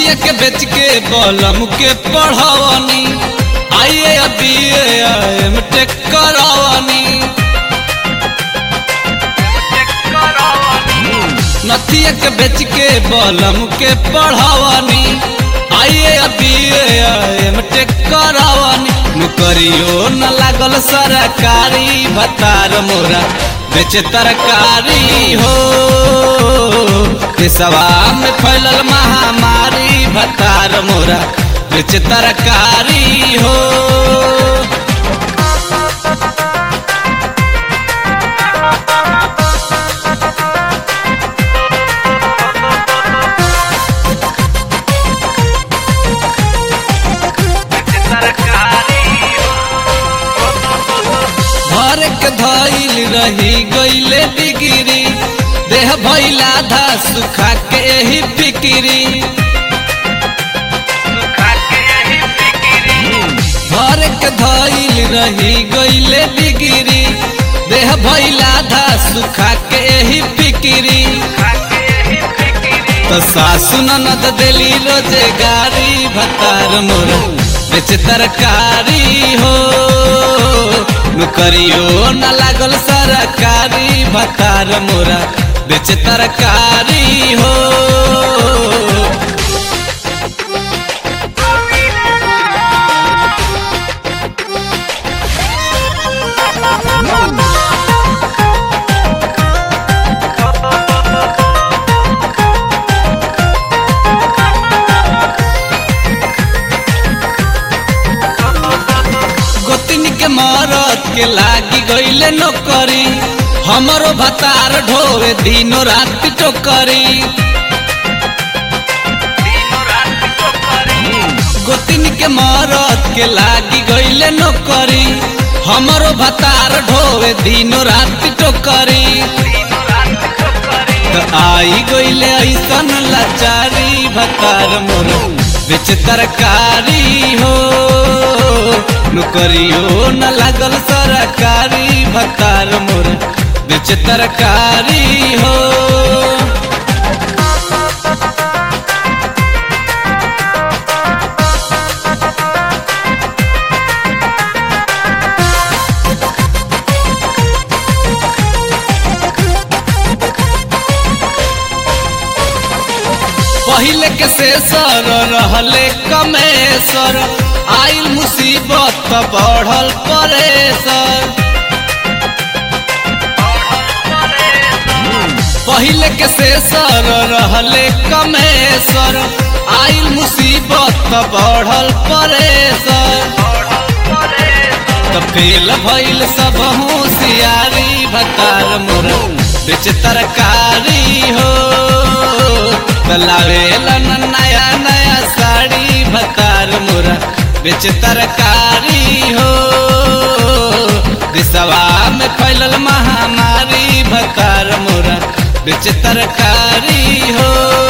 नथिया के बेच के बलम के पढ़ावनी आइए अभी एम टेक करावनी नथिया के बेच के बलम के पढ़ावनी आइए अभी एम टेक करावनी नौकरियो न लागल सरकारी भतार मोरा बेचे तरकारी हो देशवा में फैलल महामारी भतार मोरा बेचे तरकारी हो भर के धैल रही गईले डिगिरी देह भैला धा सुखा के ही फिकिरी भर के धैल रही गईले डिगिरी देह भैला धा सुखा के ही फिकिरी तो सासु ननद दिली रोजगारी भतार मोर बेच तरकारी हो नौकरियो न लागल सरकारी भतार मोरा बेच तरकारी हो गोतिन के मरद के लागी गईले नौकरी हमरो भतार ढोवे दिनो रात टोकरी गोतिन के मरद के लागी गईले नौकरी हमरो भतार ढोवे दिनो रात टोकरी तो आई गईले ऐसन लाचारी भतार मोर बेच तरकारी हो नौकरियो न लागल सरकारी भतार मोर बेच तरकारी हो पहले के शेषर रहले कमेसर आइल मुसीबत त बढ़ल परेसर पहले के शेषर रहले कमेसर आइल मुसीबत त बढ़ल परेसर त फेल भइल सब होशियारी भतार मोर बेच तरकारी हो लावेला नया नया साड़ी भतार मोरा बेच तरकारी हो दिशवा में फैलल महामारी भतार मोरा बेच तरकारी हो